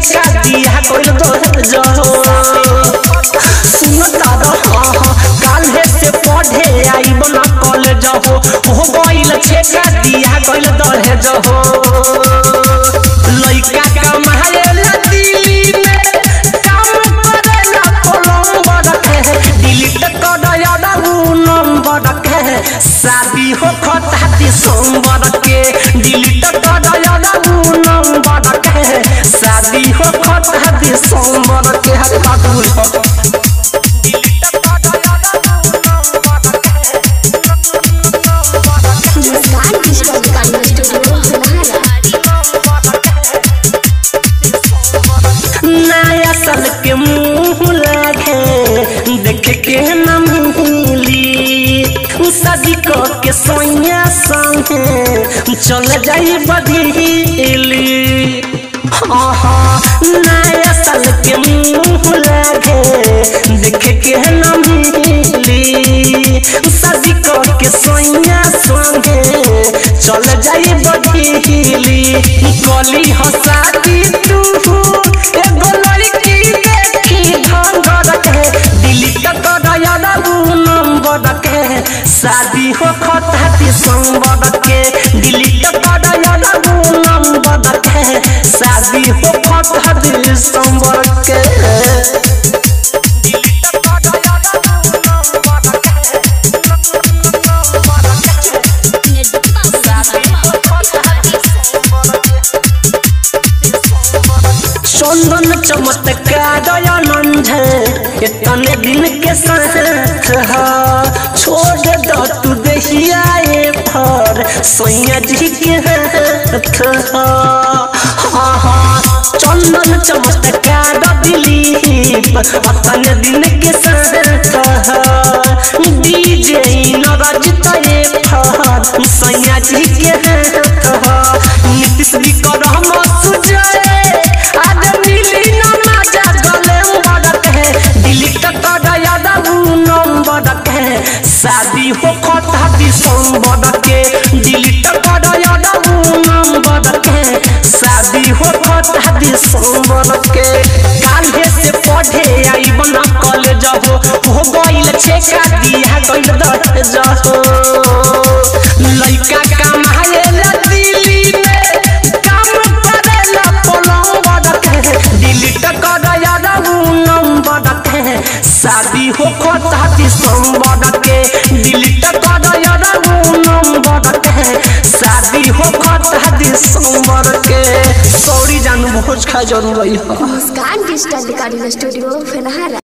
छेका दिया कोई दो जहो सुन दादा हाँ हाँ काल्हे से पढ़े आई बना कॉलेज हो हो गइल छेका दिया कोई दहे जहो लइका कमाएला दिल्ली में काम करेला कोलंबर के डिलीट कर यादा उ नंबर के शादी हो खता दिसंबर के डिलीट कर यादा उ नंबर के शादी हो खता दिसंबर के हरे बाबू डिलीट कर यादा उ number Muskan digital recording studio Sahara नया साल के मुंह लागे देख के न मिली शादी क के सोया संगे चल जाई बदीली आहा नया साल के मुंह लागे देख के न मिली शादी क के सोया संगे चल जाई बदीली कली हसादी तू एगो लड़की देखी ढंगर के डिलीट कर यादा उ नंबर के शादी हो खता दिसंबर के डिलीट कर यादा उ नंबर के शादी हो खता दिसंबर के डिलीट कर यादा उ नंबर के शादी हो खता दिसंबर के चंदन चमत्कार आनंद इतने दिन के साथ हा छोड़ दो तू दहिया ए फर सैया जी के हाथ हा हाँ हाँ चंदन चमत्कार दिलीप इतने दिन के साथ हा डीजे नरजित ए फर सैया जी के हाथ हा नीतीश भी कर हम सुजय आज मिली ना मजा गले उड़त है डिलीट कर यादा उ नंबर के शादी हो खता दिसंबर के डिलीट कर यादा उ नंबर के शादी हो खता दिसंबर के काल्हे से पढ़े आई बना कॉलेज हो हो गइल छेका दिया गइल दट जहो लइका कमाएला दिल्ली में काम करेला पलंग के डिलीट कर यादा उ नंबर के शादी हो खता दिसंबर के डिलीट कर यादा उ नंबर के शादी हो खता दिसंबर के सॉरी जानू भोज खा जरूर रही मुस्कान डिजिटल रिकॉर्डिंग स्टूडियो सहारा